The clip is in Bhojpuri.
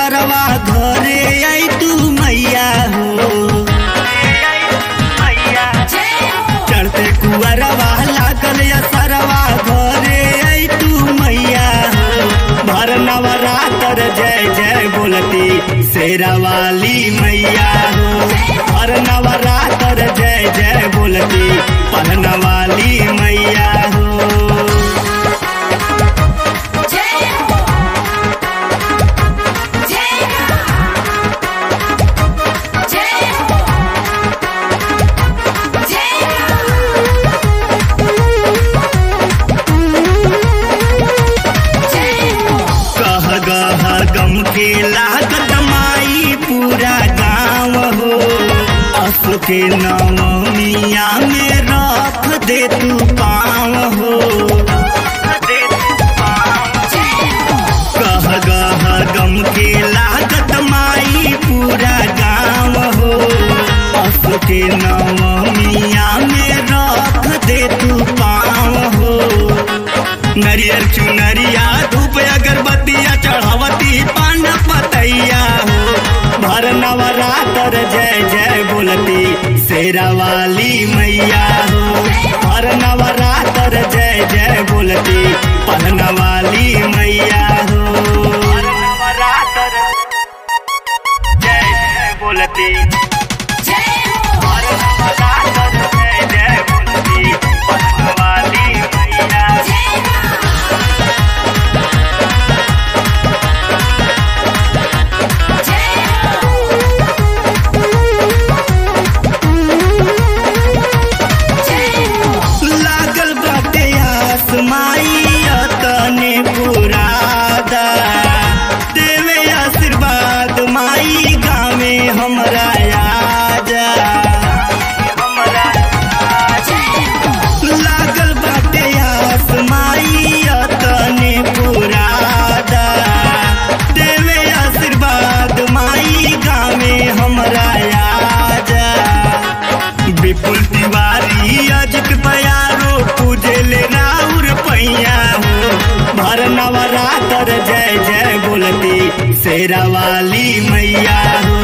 सरवा घरे आई तू मैया हो चढ़ते कुअरवा लागल या सरवा घरे आई तू मैया हो भर नवरात्र जय जय बोलती शेरा वाली मैया हो भर नवरात्र जय जय बोलती पहन वाली मैया हो कह गह गम के लागत माई पूरा गाँव हो असु के नवमिया में रख दे तू पाँव हो कह गह गम के लागत माई पूरा गाँव हो असु के नवमिया में रख दे तू पाँव हो नरियर चुनरिया धूप अगरबत्तिया चढ़ावती पान पतैया हो भर नवरात्र जय जय बोलती शेरा वाली मैया हो भर नवरात्र जय जय बोलती पहन वाली मैया हो भर नवरात्र जय जय बोलती भर नवरात्र जय जय बोलती पहन वाली मैया लागल बाटे आसमाई तने पुरादा देवे आशीर्वाद माई गावे हमरा आजा लागल बाटे आसमाई तने पुरादा देवे आशीर्वाद माई गावे हमरा आजा विपुल तिवारी अजित बयारो पूजले राउर पैया हो भर नवरात्र जय जय बोलती शेरा वाली मैया हो